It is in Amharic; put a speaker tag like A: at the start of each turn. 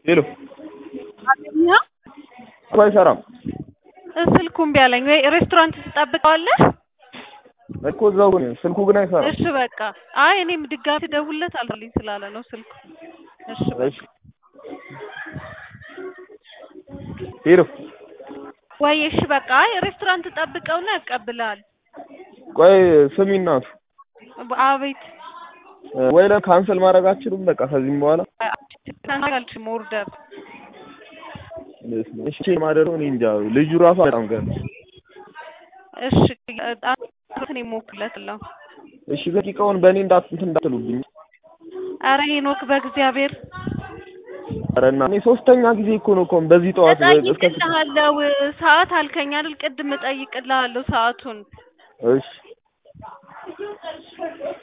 A: ሄሎ
B: አገኘኸው?
A: እኮ አይሰራም
B: ስልኩ እምቢ አለኝ። ወይ ሬስቶራንት ትጠብቀዋለህ?
A: እኮ እዛው ነው ስልኩ ግን አይሰራም።
B: እሺ በቃ አይ እኔም ድጋሚ ደውልለት አልልኝ ስላለ ነው ስልኩ። እሺ በቃ
A: እሺ ሄሎ
B: ወይ እሺ በቃ አይ ሬስቶራንት ጠብቀውና ያቀብልሃል።
A: ቆይ ስሚ እናቱ
B: አቤት
A: ወይ ለካንሰል ማድረግ አትችሉም? በቃ ከዚህም በኋላ
B: አልችልም ኦርደር
A: እሺ ማደረው እኔ እንጃ። ልጁ ራሱ በጣም ገና
B: እሺ እኔ እሞክርለታለሁ።
A: እሺ ደቂቃውን በእኔ እንዳት እንትን እንዳትሉብኝ።
B: ኧረ ሄኖክ በእግዚአብሔር
A: ኧረ እና እኔ ሶስተኛ ጊዜ እኮ ነው እኮ በዚህ ጠዋት እስከ
B: እጠይቅልሃለሁ። ሰዓት አልከኝ አይደል? ቅድም እጠይቅልሃለሁ ሰዓቱን።
A: እሺ